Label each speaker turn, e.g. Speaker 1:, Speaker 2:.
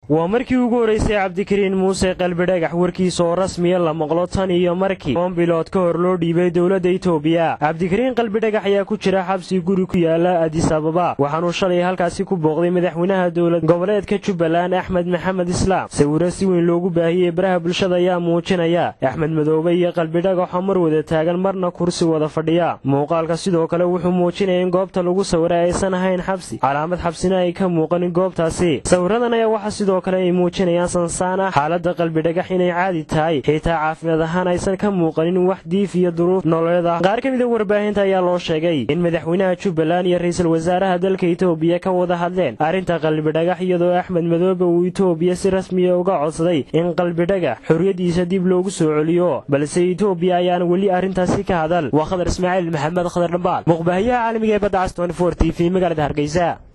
Speaker 1: waa markii ugu horraysay cabdikariin muuse qalbidhagax warkiisa oo rasmiya la maqlo tan iyo markii toban bilood ka hor loo dhiibay dowladda itoobiya cabdikariin qalbidhagax ayaa ku jira xabsi guri ku yaala adis ababa waxaanuu shalay halkaasi ku booqday madaxweynaha dowlad goboleedka jubbaland axmed maxamed islaam sawiro si weyn loogu baahiyey baraha bulshada ayaa muujinaya axmed madoobe iyo qalbidhagaxoo mar wada taagan marna kursi wada fadhiya muuqaalka sidoo kale wuxuu muujinaya in goobta lagu sawiray aysan ahayn xabsi calaamad xabsina ay ka muuqanin goobtaasi sawiradan ayaa waxaa sidoo kale ay muujinayaan sansaan ah xaaladda qalbidhagax inay caadi tahay xitaa caafimaad ahaan aysan ka muuqanin wax diif iyo duruuf nololeed ah qaar ka mida warbaahinta ayaa loo sheegay in madaxweynaha jubbaland iyo ra'iisul wasaaraha dalka itoobiya ka wada hadleen arrinta qalbidhagax iyadoo axmed madoobe uu itoobiya si rasmiya uga codsaday in qalbidhagax xorriyaddiisa dib loogu soo celiyo balse itoobiya ayaan weli arrintaasi ka hadal waa khadar ismaaciil maxamed khadar dhambaal muqbaahiyaha caalamiga ee badda cas t v magaalada hargeysa